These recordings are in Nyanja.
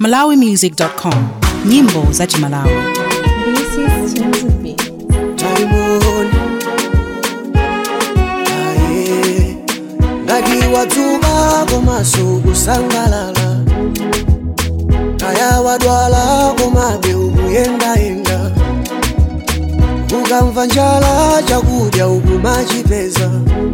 malawimusic.com nyimbo za chimalawi This is Chimzubi. taimoni aye ngati wadzuka komaso kusangalala kaya wadwala komabe ukuyendayenda ukamva njala chakudya ukumachipeza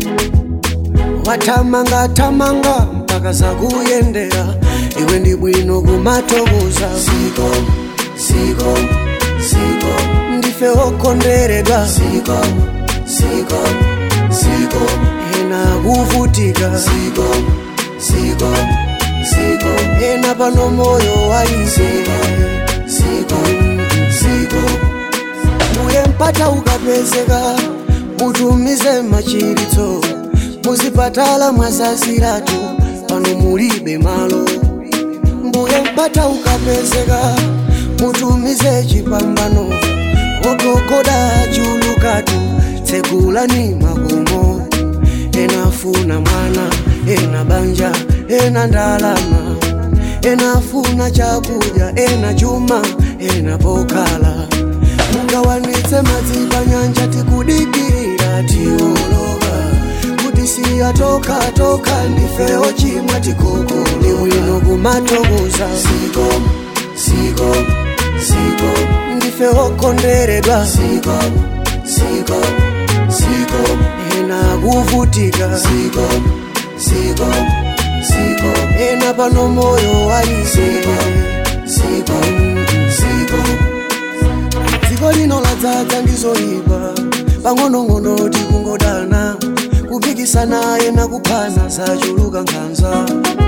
wathamangathamanga mpaka zakuyendera iwe ndi bwino kumatokoza siko siko siko ndife okondweredwa siko siko siko ena kuvutika siko siko siko ena pano moyo waize siko siko uye mpata ukapezeka mutumize machiritso muzipatala mwazaziratu pano mulibe malo mbuye mpata ukapezeka mutumize chipambano ogogoda chulukatu tsegulani makomo enafuna mwana ena banja ena ndalama enafuna chakudya ena chuma ena pokhala mungawanitse madzi panyanja tikudikirira tioloka kuti siyatoka toka ndifewo chimwa tikoko ni bwino kumatokoza siko siko siko ndife okondweredwa siko siko siko ena kuvutika siko siko siko ena pano moyo waize siko siko dziko lino ladzaza ndizoipa pang'onong'ono tikungodana kupikisana ena kuphana zachuluka nkhanza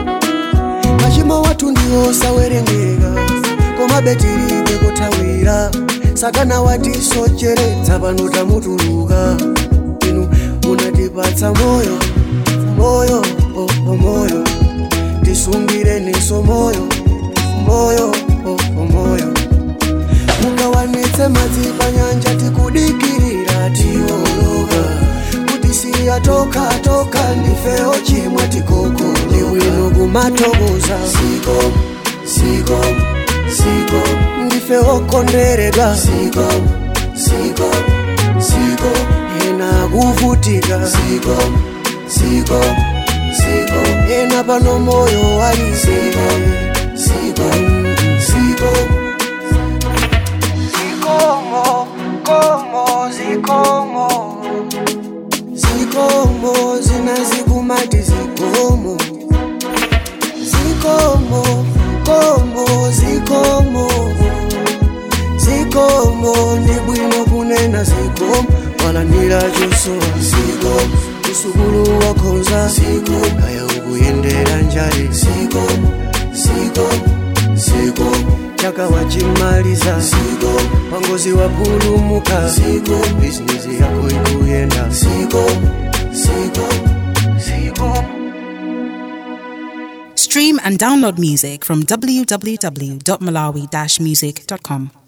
machimo wathu ndiwo sawerengeka koma betilibe kothawira satana watisocheretsa pano tamutuluka inu munatipatsa moyo moyo oh, oh, moyo tisungireniso moyo moyo oh, oh, moyo mungawanitse madzi panyanja tikudikirira tioloka kuti siyatoka toka ndifewo chimwa tikoko ni bwino kumatokoza siko siko siko ndife okondweredwa siko siko siko ena kuvutika siko siko siko ena pano moyo waize siko siko zikomo komo zikomo zikomo zinazikumati zikomo zikomo komo zikomo zikomo ndi bwino kunena zikomo walandira chosowa zikomo kusukulu wakhonza zikomo kaya ukuyendera njale zikomo zikomo zikomo chaka wachimaliza siko pangozi wapulumuka siko bizinesi yako ikuyenda siko siko siko stream and download music from www.malawi-music.com